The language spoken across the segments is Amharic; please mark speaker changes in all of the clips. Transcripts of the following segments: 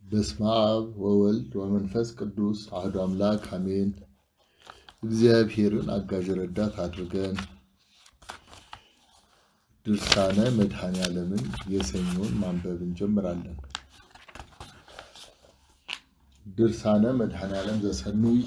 Speaker 1: በስመ አብ ወወልድ ወመንፈስ ቅዱስ አህዱ አምላክ አሜን። እግዚአብሔርን አጋዥ ረዳት አድርገን ድርሳነ መድኃኔ ዓለምን የሰኞን ማንበብ እንጀምራለን። ድርሳነ መድኃኔ ዓለም ዘሰኑይ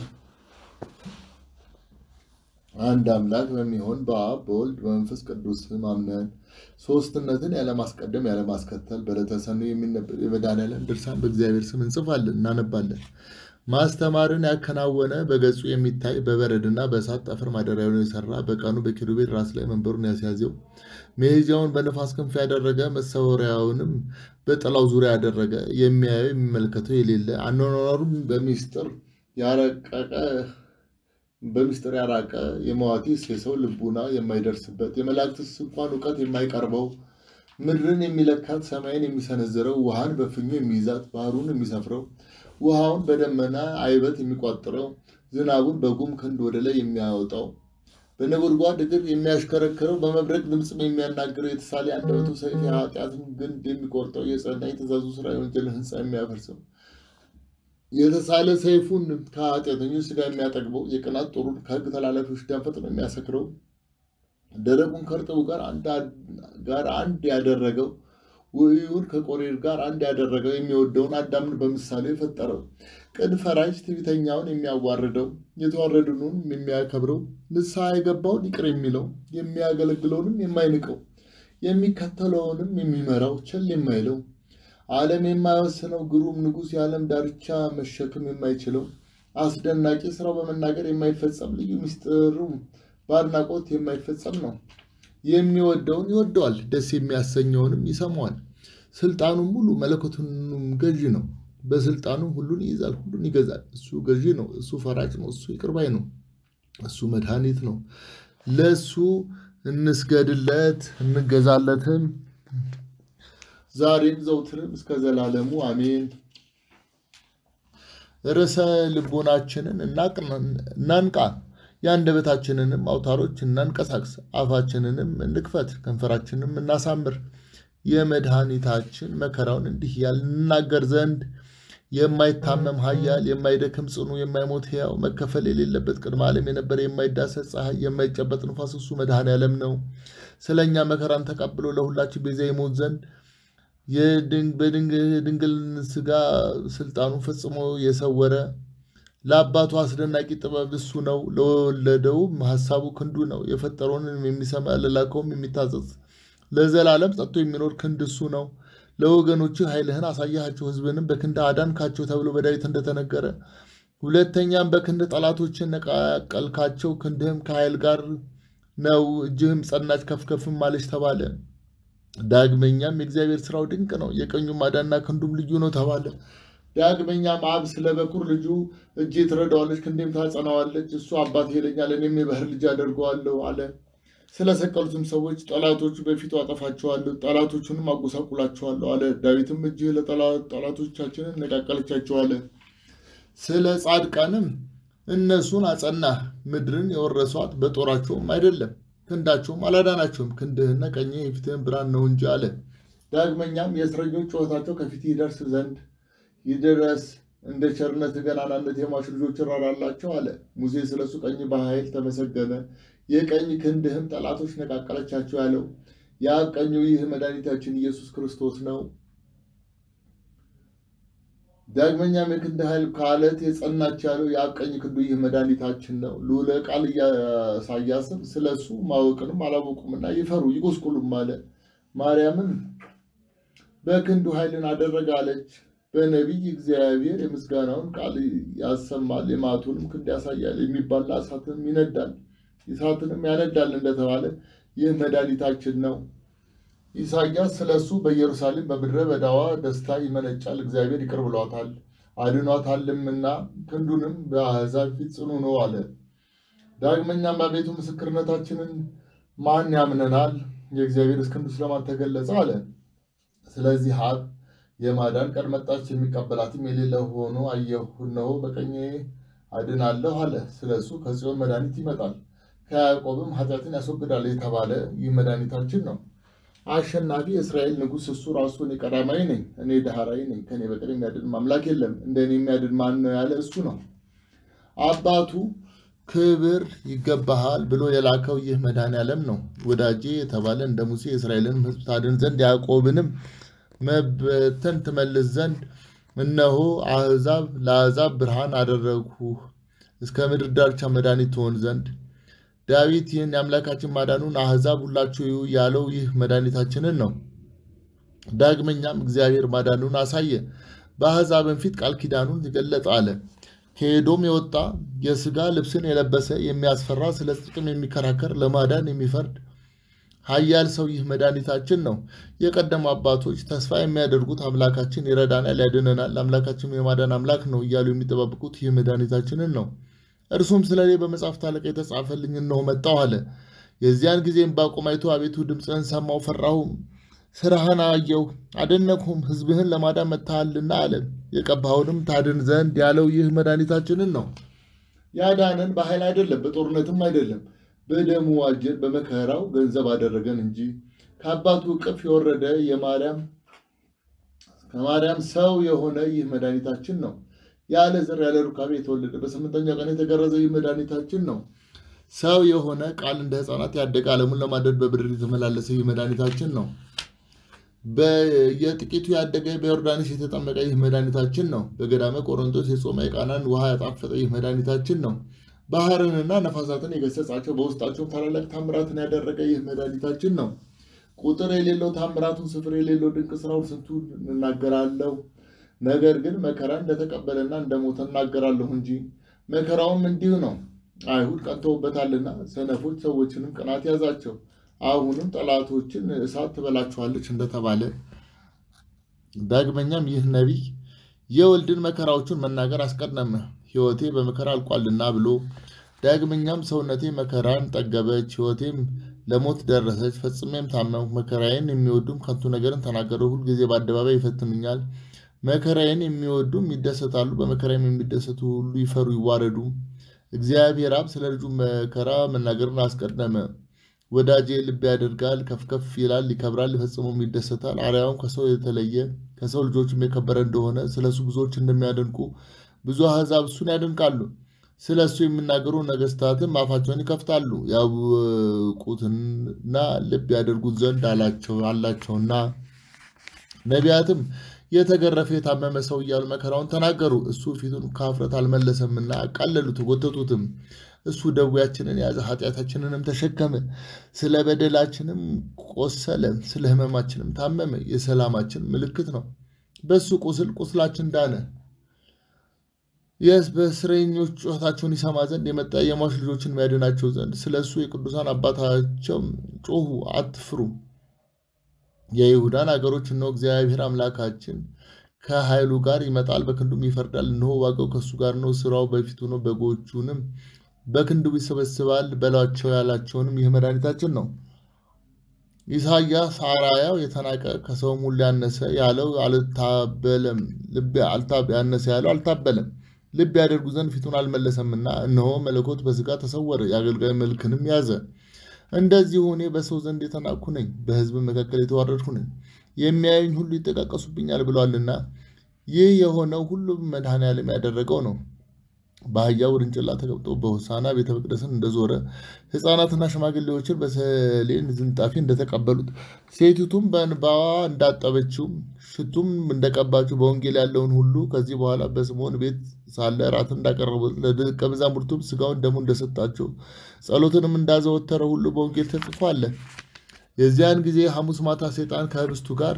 Speaker 1: አንድ አምላክ በሚሆን በአብ በወልድ በመንፈስ ቅዱስ ስም አምነን ሶስትነትን ያለማስቀደም ያለማስከተል በዕለተ ሰኑይ የሚነበብ የመድኃኔዓለም ድርሳን በእግዚአብሔር ስም እንጽፋለን እናነባለን። ማስተማርን ያከናወነ በገጹ የሚታይ በበረድና በእሳት ጠፍር ማደሪያውን የሰራ በቀኑ በኪሩቤል ራስ ላይ መንበሩን ያስያዘው መሄጃውን በነፋስ ክንፍ ያደረገ መሰወሪያውንም በጥላው ዙሪያ ያደረገ የሚያየው የሚመለከተው የሌለ አኗኗሩም በሚስጥር ያረቀቀ በምስጢር ያራቀ የመዋቲስ የሰው ልቡና የማይደርስበት የመላእክትስ እንኳን እውቀት የማይቀርበው ምድርን የሚለካት ሰማይን የሚሰነዝረው ውሃን በፍኙ የሚይዛት ባህሩን የሚሰፍረው ውሃውን በደመና አይበት የሚቋጥረው ዝናቡን በጉም ክንድ ወደ ላይ የሚያወጣው በነጎድጓድ እግር የሚያሽከረክረው በመብረቅ ድምፅም የሚያናግረው የተሳለ አንደበቱ ሰይፍ የኃጢአትን ግንድ የሚቆርጠው የጸና የትእዛዙ ስራ የወንጀልን ሕንፃ የሚያፈርሰው የተሳለ ሰይፉን ከኃጢአተኞች ስጋ የሚያጠግበው የቅናት ጦሩን ከሕግ ተላላፊዎች ደም ፈጥኖ የሚያሰክረው ደረቁን ከእርጥቡ ጋር አንድ ያደረገው ውዕዩን ከቆሬር ጋር አንድ ያደረገው የሚወደውን አዳምን በምሳሌ የፈጠረው ቅን ፈራጅ ትዕቢተኛውን የሚያዋርደው የተዋረድኑን የሚያከብረው ንስሐ የገባውን ይቅር የሚለው የሚያገለግለውንም የማይንቀው የሚከተለውንም የሚመራው ቸል የማይለው ዓለም የማይወስነው ግሩም ንጉሥ የዓለም ዳርቻ መሸክም የማይችለው አስደናቂ ስራው በመናገር የማይፈጸም ልዩ ምስጢሩ በአድናቆት የማይፈጸም ነው። የሚወደውን ይወደዋል፣ ደስ የሚያሰኘውንም ይሰማዋል። ስልጣኑም ሙሉ መለኮቱንም ገዢ ነው። በስልጣኑም ሁሉን ይይዛል፣ ሁሉን ይገዛል። እሱ ገዢ ነው። እሱ ፈራጭ ነው። እሱ ይቅር ባይ ነው። እሱ መድኃኒት ነው። ለእሱ እንስገድለት እንገዛለትም ዛሬም ዘውትርም እስከ ዘላለሙ አሜን። ርዕሰ ልቦናችንን እናንቃ፣ የአንደበታችንንም አውታሮች እናንቀሳቅስ፣ አፋችንንም እንክፈት፣ ከንፈራችንንም እናሳምር። የመድኃኒታችን መከራውን እንዲህ ያልናገር ዘንድ የማይታመም ኃያል የማይደክም ጽኑ የማይሞት ሕያው መከፈል የሌለበት ቅድመ ዓለም የነበረ የማይዳሰስ ፀሐይ የማይጨበጥ ንፋስ እሱ መድኃኔዓለም ነው። ስለ እኛ መከራን ተቀብሎ ለሁላችን ቤዛ ይሞት ዘንድ በድንግል ስጋ ስልጣኑ ፈጽሞ የሰወረ ለአባቱ አስደናቂ ጥበብ እሱ ነው። ለወለደውም ሀሳቡ ክንዱ ነው። የፈጠረውንም የሚሰማ ለላከውም የሚታዘዝ ለዘላለም ጸጥቶ የሚኖር ክንድ እሱ ነው። ለወገኖች ኃይልህን አሳያቸው፣ ሕዝብንም በክንድ አዳንካቸው ተብሎ በዳዊት እንደተነገረ፣ ሁለተኛም በክንድ ጠላቶችን ነቃቀልካቸው፣ ክንድህም ከኃይል ጋር ነው፣ እጅህም ጸናች፣ ከፍከፍም አለች ተባለ። ዳግመኛም የእግዚአብሔር ስራው ድንቅ ነው፣ የቀኙ ማዳንና ክንዱም ልዩ ነው ተባለ። ዳግመኛም አብ ስለ በኩር ልጁ እጄ ትረዳዋለች፣ ክንዴም ታጸናዋለች፣ እሱ አባት ይለኛል፣ እኔም የባህር ልጅ አደርገዋለሁ አለ። ስለሰቀሉትም ሰዎች ጠላቶቹ በፊቱ አጠፋቸዋለሁ፣ ጠላቶቹንም አጎሳቁላቸዋለሁ አለ። ዳዊትም እጅህ ለጠላቶቻችንን ነቃቀለቻቸው አለ። ስለ ጻድቃንም እነሱን አጸናህ፣ ምድርን የወረሷት በጦራቸውም አይደለም ክንዳቸውም አላዳናቸውም። ክንድህና ቀኝህ የፊትህን ብርሃን ነው እንጂ አለ። ዳግመኛም የእስረኞች ጩኸታቸው ከፊት ይደርስ ዘንድ ይድረስ፣ እንደ ቸርነት ገናናነት የሟች ልጆች ራራላቸው አለ። ሙሴ ስለሱ ቀኝ በኃይል ተመሰገነ፣ የቀኝ ክንድህም ጠላቶች ነቃቀለቻቸው ያለው የአብ ቀኙ ይህ መድኃኒታችን ኢየሱስ ክርስቶስ ነው። ዳግመኛም የክንድ ኃይል ከአለት የጸናች ያለው የአብ ቀኝ ክንዱ ይህ መድኃኒታችን ነው። ልዑለ ቃል ኢሳያስም ስለ እሱ ማወቅንም አላወቁምና ይፈሩ ይጎስቁሉም አለ። ማርያምም በክንዱ ኃይልን አደረገ አለች። በነቢይ እግዚአብሔር የምስጋናውን ቃል ያሰማል፣ የመዓቱንም ክንድ ያሳያል፣ የሚባላ እሳትንም ይነዳል፣ እሳትንም ያነዳል እንደተባለ ይህ መድኃኒታችን ነው። ኢሳያስ ስለ እሱ በኢየሩሳሌም በምድረ በዳዋ ደስታ ይመነጫል፣ እግዚአብሔር ይቅር ብሏታል አድኗታልምና ክንዱንም በአሕዛብ ፊት ጽኑ ነው አለ። ዳግመኛም አቤቱ ምስክርነታችንን ማን ያምነናል? የእግዚአብሔር ክንዱ ስለማን ተገለጸ አለ። ስለዚህ አብ የማዳን ቀን መጣች፣ የሚቀበላትም የሌለ ሆኖ አየሁ፣ እነሆ በቀኜ አድናለሁ አለ። ስለ እሱ ከጽዮን መድኃኒት ይመጣል፣ ከያዕቆብም ኃጢአትን ያስወግዳል የተባለ ይህ መድኃኒታችን ነው። አሸናፊ የእስራኤል ንጉሥ እሱ ራሱ እኔ ቀዳማዊ ነኝ፣ እኔ ዳህራዊ ነኝ፣ ከኔ በቀር የሚያድን አምላክ የለም፣ እንደ እኔ የሚያድን ማን ነው ያለ እሱ ነው። አባቱ ክብር ይገባሃል ብሎ የላከው ይህ መድኃኔዓለም ነው። ወዳጄ የተባለ እንደ ሙሴ የእስራኤልን ሕዝብ ታድን ዘንድ ያዕቆብንም መበተን ትመልስ ዘንድ እነሆ አሕዛብ ለአሕዛብ ብርሃን አደረግሁህ እስከ ምድር ዳርቻ መድኃኒት ትሆን ዘንድ። ዳዊት ይህን የአምላካችን ማዳኑን አሕዛብ ሁላችሁ እዩ ያለው ይህ መድኃኒታችንን ነው። ዳግመኛም እግዚአብሔር ማዳኑን አሳየ፣ በአሕዛብን ፊት ቃል ኪዳኑን ገለጠ አለ። ከኤዶም የወጣ የሥጋ ልብስን የለበሰ የሚያስፈራ ስለ ጽድቅም የሚከራከር ለማዳን የሚፈርድ ኃያል ሰው ይህ መድኃኒታችን ነው። የቀደሙ አባቶች ተስፋ የሚያደርጉት አምላካችን ይረዳናል፣ ያድነናል፣ አምላካችን የማዳን አምላክ ነው እያሉ የሚጠባበቁት ይህ መድኃኒታችንን ነው። እርሱም ስለ እኔ በመጽሐፍት አለቃ የተጻፈልኝ እነሆ መጣሁ አለ። የዚያን ጊዜ ዕንባቆም አይቶ አቤቱ ድምፅህን ሰማሁ፣ ፈራሁም፣ ስራህን አየሁ፣ አደነቅሁም፣ ሕዝብህን ለማዳን መጥተሃልና አለ። የቀባኸውንም ታድን ዘንድ ያለው ይህ መድኃኒታችንን ነው። ያዳነን በኃይል አይደለም፣ በጦርነትም አይደለም በደሙ ዋጀን፣ በመከራው ገንዘብ አደረገን እንጂ ከአባቱ እቅፍ የወረደ የማርያም ከማርያም ሰው የሆነ ይህ መድኃኒታችን ነው። ያለ ዘር ያለ ሩካቤ የተወለደ በስምንተኛው ቀን የተገረዘ ይህ መድኃኒታችን ነው። ሰው የሆነ ቃል እንደ ሕፃናት ያደገ ዓለሙን ለማደድ በምድር የተመላለሰ ይህ መድኃኒታችን ነው። በየጥቂቱ ያደገ በዮርዳኖስ የተጠመቀ ይህ መድኃኒታችን ነው። በገዳመ ቆሮንቶስ የጾመ የቃናን ውሃ ያጣፈጠ ይህ መድኃኒታችን ነው። ባህርንና ነፋሳትን የገሰጻቸው በውስጣቸውም ታላላቅ ታምራትን ያደረገ ይህ መድኃኒታችን ነው። ቁጥር የሌለው ታምራቱን ስፍር የሌለው ድንቅ ስራውን ስንቱን እናገራለሁ። ነገር ግን መከራ እንደተቀበለና እንደሞተ እናገራለሁ እንጂ መከራውም እንዲሁ ነው። አይሁድ ቀንተውበታልና ሰነፎች ሰዎችንም ቅናት ያዛቸው። አሁንም ጠላቶችን እሳት ትበላችኋለች እንደተባለ ዳግመኛም ይህ ነቢይ የወልድን መከራዎቹን መናገር አስቀደመ። ሕይወቴ በመከራ አልቋልና ብሎ ዳግመኛም ሰውነቴ መከራን ጠገበች፣ ሕይወቴም ለሞት ደረሰች፣ ፈጽሜም ታመምኩ። መከራዬን የሚወዱም ከንቱ ነገርን ተናገሩ፣ ሁልጊዜ በአደባባይ ይፈትኑኛል። መከራዬን የሚወዱም ይደሰታሉ፣ በመከራዬም የሚደሰቱ ሁሉ ይፈሩ ይዋረዱ። እግዚአብሔር አብ ስለ ልጁ መከራ መናገርን አስቀደመ። ወዳጄ ልብ ያደርጋል፣ ከፍ ከፍ ይላል፣ ይከብራል፣ ፈጽሞም ይደሰታል። አርያውም ከሰው የተለየ ከሰው ልጆችም የከበረ እንደሆነ ስለ እሱ ብዙዎች እንደሚያደንቁ ብዙ አሕዛብ እሱን ያደንቃሉ። ስለ እሱ የሚናገሩ ነገሥታትም አፋቸውን ይከፍታሉ። ያውቁትና ልብ ያደርጉት ዘንድ አላቸው አላቸውና ነቢያትም የተገረፈ የታመመ ሰው እያሉ መከራውን ተናገሩ። እሱ ፊቱን ከኀፍረት አልመለሰምና አቃለሉት፣ ጎተቱትም። እሱ ደዌያችንን ያዘ፣ ኃጢአታችንንም ተሸከመ። ስለ በደላችንም ቆሰለ፣ ስለ ሕመማችንም ታመመ። የሰላማችን ምልክት ነው። በእሱ ቁስል ቁስላችን ዳነ። የስ በእስረኞች ጩኸታቸውን ይሰማ ዘንድ የመጣ የሟች ልጆችን የሚያድናቸው ዘንድ ስለ እሱ የቅዱሳን አባታቸው ጮኹ፣ አትፍሩ። የይሁዳን አገሮች እነሆ እግዚአብሔር አምላካችን ከኃይሉ ጋር ይመጣል፣ በክንዱም ይፈርዳል። እነሆ ዋጋው ከእሱ ጋር ነው፣ ስራው በፊቱ ነው፣ በጎቹንም በክንዱ ይሰበስባል በላቸው ያላቸውንም ይህ መድኃኒታችን ነው። ኢሳያስ አርአያው የተናቀ ከሰውም ሁሉ ያነሰ ያለው አልታበለም፣ ልብ ያነሰ ያለው አልታበለም፣ ልብ ያደርጉ ዘንድ ፊቱን አልመለሰምና፣ እነሆ መለኮት በሥጋ ተሰወረ፣ የአገልጋይ መልክንም ያዘ። እንደዚሁ እኔ በሰው ዘንድ የተናቅሁ ነኝ፣ በሕዝብ መካከል የተዋረድሁ ነኝ፣ የሚያዩኝ ሁሉ ይጠቃቀሱብኛል ብሏልና። ይህ የሆነው ሁሉም መድኃኔዓለም ያደረገው ነው። በአህያ ውርንጭላ ተቀምጦ በሆሳና ቤተ መቅደስን እንደዞረ ሕፃናትና ሽማግሌዎችን በሰሌን ዝንጣፊ እንደተቀበሉት ሴቲቱም በእንባዋ እንዳጠበችው ሽቱም እንደቀባችው በወንጌል ያለውን ሁሉ ከዚህ በኋላ በስምዖን ቤት ሳለ እራትን እንዳቀረቡት ለደቀ መዛሙርቱም ሥጋውን ደሙ እንደሰጣቸው ጸሎትንም እንዳዘወተረ ሁሉ በወንጌል ተጽፎ አለ። የዚያን ጊዜ ሐሙስ ማታ ሰይጣን ከህብስቱ ጋር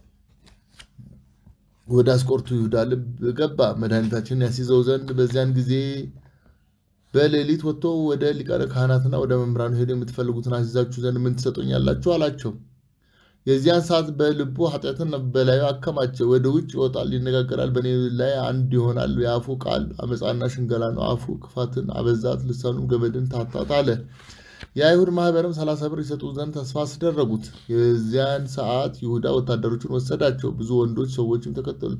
Speaker 1: ወደ አስቆርቱ ይሁዳ ልብ ገባ፣ መድኃኒታችንን ያስይዘው ዘንድ። በዚያን ጊዜ በሌሊት ወጥቶ ወደ ሊቃነ ካህናትና ወደ መምህራኑ ሄዶ የምትፈልጉትን አስይዛችሁ ዘንድ ምን ትሰጡኛላችሁ አላቸው። የዚያን ሰዓት በልቡ ኃጢአትን በላዩ አከማቸ። ወደ ውጭ ይወጣል፣ ይነጋገራል፣ በእኔ ላይ አንድ ይሆናል። የአፉ ቃል አመፃና ሽንገላ ነው። አፉ ክፋትን አበዛት፣ ልሳኑም ገመድን ታታት አለ። የአይሁድ ማህበርም ሰላሳ ብር ይሰጡ ዘንድ ተስፋ አስደረጉት። የዚያን ሰዓት ይሁዳ ወታደሮቹን ወሰዳቸው። ብዙ ወንዶች ሰዎችም ተከተሉት።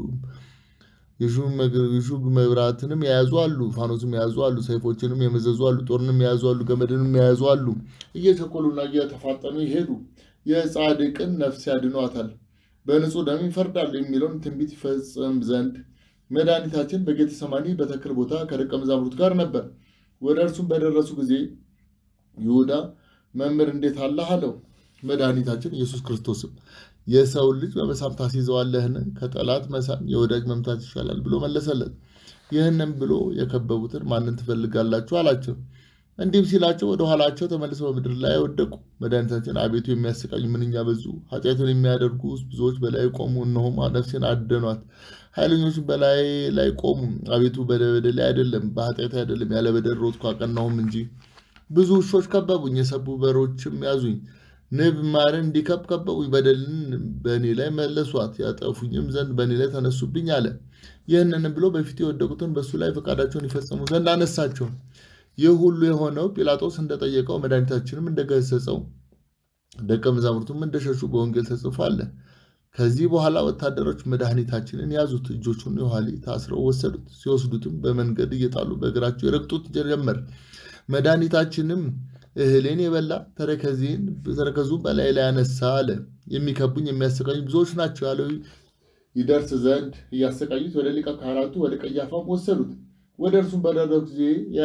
Speaker 1: የሹም መብራትንም የያዙ አሉ፣ ፋኖስም የያዙ አሉ፣ ሰይፎችንም የመዘዙ አሉ፣ ጦርንም የያዙ አሉ፣ ገመድንም የያዙ አሉ። እየቸኮሉና እየተፋጠኑ ይሄዱ። የጻድቅን ነፍስ ያድኗታል፣ በንጹሕ ደም ይፈርዳሉ የሚለውን ትንቢት ይፈጽም ዘንድ መድኃኒታችን በጌተሰማኒ በተክል ቦታ ከደቀ መዛሙርት ጋር ነበር። ወደ እርሱም በደረሱ ጊዜ ይሁዳ መምህር እንዴት አለህ አለው። መድኃኒታችን ኢየሱስ ክርስቶስም የሰውን ልጅ በመሳም ታስይዘዋለህን? ከጠላት መሳም የወዳጅ መምታት ይሻላል ብሎ መለሰለት። ይህንም ብሎ የከበቡትን ማንን ትፈልጋላችሁ አላቸው። እንዲህም ሲላቸው ወደ ኋላቸው ተመልሰው በምድር ላይ ወደቁ። መድኃኒታችን አቤቱ የሚያሰቃዩ ምንኛ በዙ! ኃጢአትን የሚያደርጉ ብዙዎች በላይ ቆሙ። እነሆም ነፍሴን አደኗት። ኃይለኞች በላይ ላይ ቆሙ። አቤቱ በበደሌ አይደለም በኃጢአት አይደለም ያለ በደል ሮጥኩ አቀናሁም እንጂ። ብዙ ውሾች ከበቡኝ፣ የሰቡ በሮችም ያዙኝ። ንብ ማርን እንዲከብ ከበቡኝ። በደልን በእኔ ላይ መለሷት፣ ያጠፉኝም ዘንድ በእኔ ላይ ተነሱብኝ አለ። ይህንንም ብሎ በፊቱ የወደቁትን በእሱ ላይ ፈቃዳቸውን ይፈጽሙ ዘንድ አነሳቸው። ይህ ሁሉ የሆነው ጲላጦስ እንደጠየቀው መድኃኒታችንም እንደገሰጸው ደቀ መዛሙርቱም እንደሸሹ በወንጌል ተጽፎ አለ። ከዚህ በኋላ ወታደሮች መድኃኒታችንን ያዙት፣ እጆቹን የኋሊት ታስረው ወሰዱት። ሲወስዱትም በመንገድ እየጣሉ በእግራቸው ይረግጡት ጀመር። መድኃኒታችንም እህሌን የበላ ተረከዜን ተረከዙ በላይ ላይ ያነሳ አለ። የሚከቡኝ የሚያሰቃዩኝ ብዙዎች ናቸው ያለው ይደርስ ዘንድ እያሰቃዩት ወደ ሊቀ ካህናቱ ወደ ቀያፋም ወሰዱት። ወደ እርሱም በደረሱ ጊዜ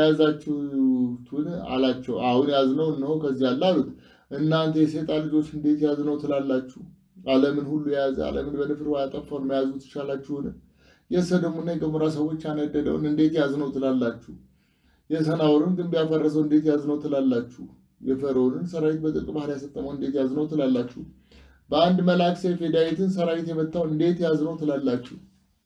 Speaker 1: የያዛችሁትን አላቸው። አሁን ያዝነው እነሆ ከዚህ አለ አሉት። እናንተ የሰይጣን ልጆች እንዴት ያዝነው ትላላችሁ? ዓለምን ሁሉ የያዘ ዓለምን በንፍር ያጠፋውን መያዙ ትሻላችሁን? የሰዶምና የገሞራ ሰዎች ያነደደውን እንዴት ያዝነው ትላላችሁ? የሰናዖርን ግንብ ያፈረሰው እንዴት ያዝነው ትላላችሁ? የፈርዖንን ሰራዊት በጥልቅ ባህር ያሰጠመው እንዴት ያዝነው ትላላችሁ? በአንድ መልአክ ሰይፍ የዳዊትን ሰራዊት የመታው እንዴት ያዝነው ትላላችሁ?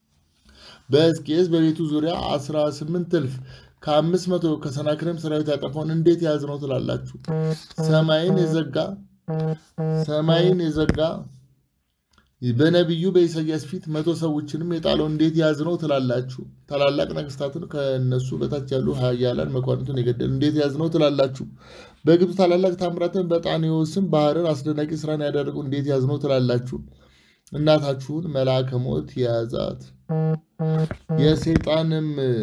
Speaker 1: በሕዝቅኤል በቤቱ ዙሪያ አስራ ስምንት እልፍ ከአምስት መቶ ከሰናክሬም ሰራዊት ያጠፋውን እንዴት ያዝነው ትላላችሁ? ሰማይን የዘጋ ሰማይን የዘጋ በነቢዩ በኢሳያስ ፊት መቶ ሰዎችንም የጣለው እንዴት ያዝነው ትላላችሁ? ታላላቅ ነገስታትን ከእነሱ በታች ያሉ ኃያላን መኳንንቱን የገደሉ እንዴት ያዝነው ትላላችሁ? በግብፅ ታላላቅ ታምራትን በጣኔዎስም ባህርን አስደናቂ ስራን ያደረጉ እንዴት ያዝነው ትላላችሁ? እናታችሁን መልአከ ሞት የያዛት የሰይጣንም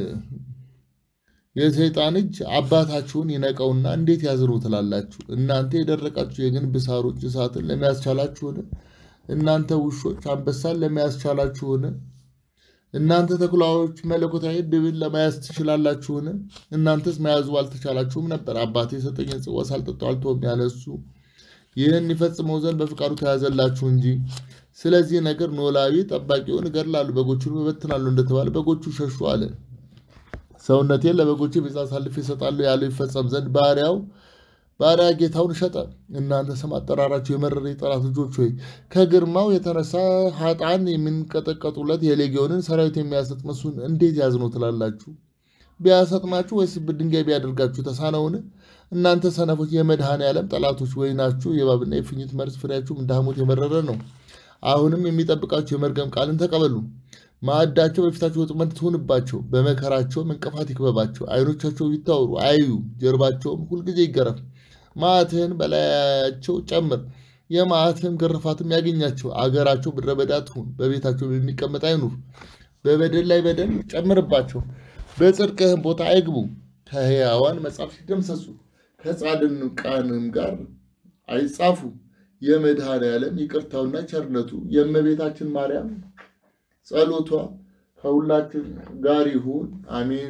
Speaker 1: የሰይጣን እጅ አባታችሁን ይነቀውና እንዴት ያዝነው ትላላችሁ? እናንተ የደረቃችሁ የግንብ ሳሮች እሳትን ለመያዝ ቻላችሁን? እናንተ ውሾች አንበሳን ለመያዝ ቻላችሁን? እናንተ ተኩላዎች መለኮታዊ ድብን ለመያዝ ትችላላችሁን? እናንተስ መያዙ አልተቻላችሁም ነበር። አባቴ የሰጠኝን ጽዋ ሳልጠጣው አልተውም ያለ እሱ ይህን ይፈጽመው ዘንድ በፍቃዱ ተያዘላችሁ እንጂ። ስለዚህ ነገር ኖላዊ ጠባቂውን እገድላለሁ፣ በጎቹን እበትናሉ እንደተባለ በጎቹ ሸሹ አለ። ሰውነቴን ለበጎቼ ቤዛ አሳልፌ እሰጣለሁ ያለው ይፈጸም ዘንድ ባሪያው ባሪያ ጌታውን ሸጠ። እናንተ ስም አጠራራቸው የመረረ የጠላት ልጆች ሆይ ከግርማው የተነሳ ሀጣን የሚንቀጠቀጡለት የሌጊዮንን ሰራዊት የሚያሰጥም እሱን እንዴት ያዝነው ትላላችሁ? ቢያሰጥማችሁ ወይስ ድንጋይ ቢያደርጋችሁ ተሳነውን? እናንተ ሰነፎች የመድኃኔ ዓለም ጠላቶች ወይናችሁ የእባብና የእፉኝት መርዝ ፍሬያችሁም እንደ ሐሞት የመረረ ነው። አሁንም የሚጠብቃችሁ የመርገም ቃልን ተቀበሉ። ማዕዳቸው በፊታቸው ወጥመድ ትሁንባቸው፣ በመከራቸውም እንቅፋት ይክበባቸው። ዓይኖቻቸው ይታወሩ አያዩ፣ ጀርባቸውም ሁልጊዜ ይገረፍ። መዓትህን በላያቸው ጨምር፣ የመዓትህም ግርፋትም ያገኛቸው። አገራቸው ምድረ በዳ ትሁን፣ በቤታቸው የሚቀመጥ አይኑር። በበደል ላይ በደል ጨምርባቸው፣ በጽድቅህም ቦታ አይግቡ። ከሕያዋን መጽሐፍ ሲደምሰሱ ከጻድቃንም ጋር አይጻፉ። የመድኃኔ ዓለም ይቅርታውና ቸርነቱ የእመቤታችን ማርያም ጸሎቷ ከሁላችን ጋር ይሁን፣ አሜን።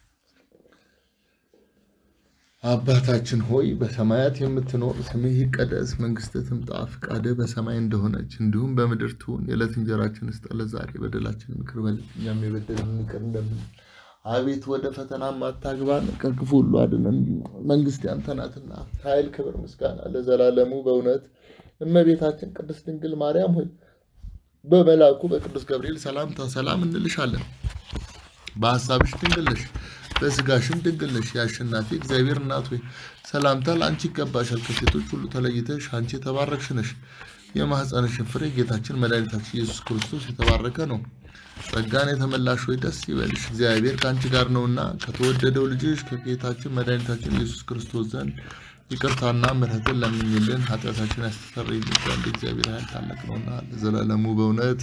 Speaker 1: አባታችን ሆይ በሰማያት የምትኖር ስምህ ይቀደስ፣ መንግስትህ ትምጣ፣ ፈቃድህ በሰማይ እንደሆነች እንዲሁም በምድር ትሁን። የዕለት እንጀራችንን ስጠን ዛሬ፣ በደላችንን ይቅር በለን እኛም የበደሉንን ይቅር እንደምንል። አቤት ወደ ፈተናም አታግባን፣ ከክፉ ሁሉ አድነን። መንግስት ያንተ ናትና ኃይል፣ ክብር፣ ምስጋና ለዘላለሙ በእውነት እመቤታችን ቅድስት ድንግል ማርያም ሆይ በመልአኩ በቅዱስ ገብርኤል ሰላምታ ሰላም እንልሻለን። በሀሳብሽ ድንግል ነሽ፣ በስጋሽም ድንግል ነሽ። የአሸናፊ እግዚአብሔር እናት ሆይ ሰላምታ ለአንቺ ይገባሻል። ከሴቶች ሁሉ ተለይተሽ አንቺ የተባረክሽ ነሽ። የማኅፀንሽን ፍሬ ጌታችን መድኃኒታችን ኢየሱስ ክርስቶስ የተባረከ ነው። ጸጋን የተመላሽ ሆይ ደስ ይበልሽ፣ እግዚአብሔር ከአንቺ ጋር ነውና ከተወደደው ልጅሽ ከጌታችን መድኃኒታችን ኢየሱስ ክርስቶስ ዘንድ ይቅርታና ምሕረትን ለምኝልን ኃጢአታችን ያስተሰርይልን ዘንድ እግዚአብሔር ኃይል ታላቅ ነውና ለዘላለሙ በእውነት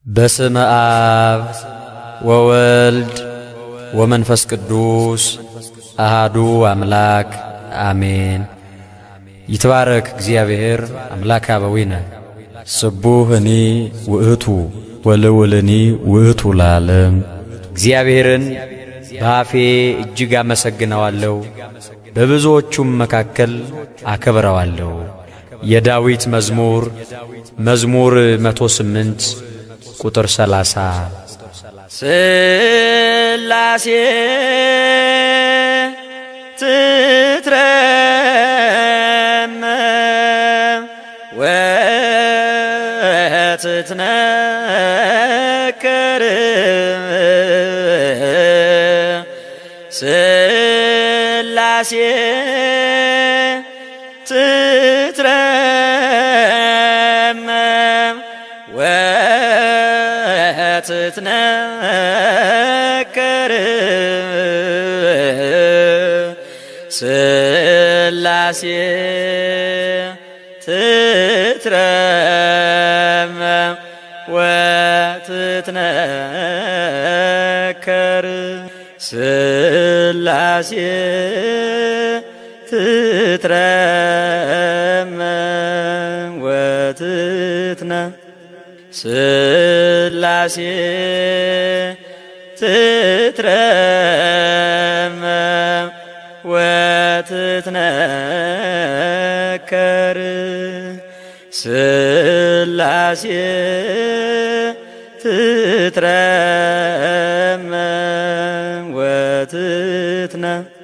Speaker 2: በስመ አብ ወወልድ ወመንፈስ ቅዱስ አሃዱ አምላክ አሜን። ይትባረክ እግዚአብሔር አምላክ አበዊነ ስቡህኒ ውእቱ ወልውልኒ ውእቱ ለዓለም። እግዚአብሔርን በአፌ እጅግ አመሰግነዋለሁ፣ በብዙዎቹም መካከል አከብረዋለሁ። የዳዊት መዝሙር መዝሙር 108 ቁጥር 30
Speaker 3: ስላሴ ትትረመም ወትትነከር ስላሴ ትትረመም ወትትነከር ስላሴ ትትረመም ወትትነከር ስላሴ ትትረመም ወትትነ ስላሴ ትትረመም ወትትነከር ስላሴ ትትረመም ወትትነ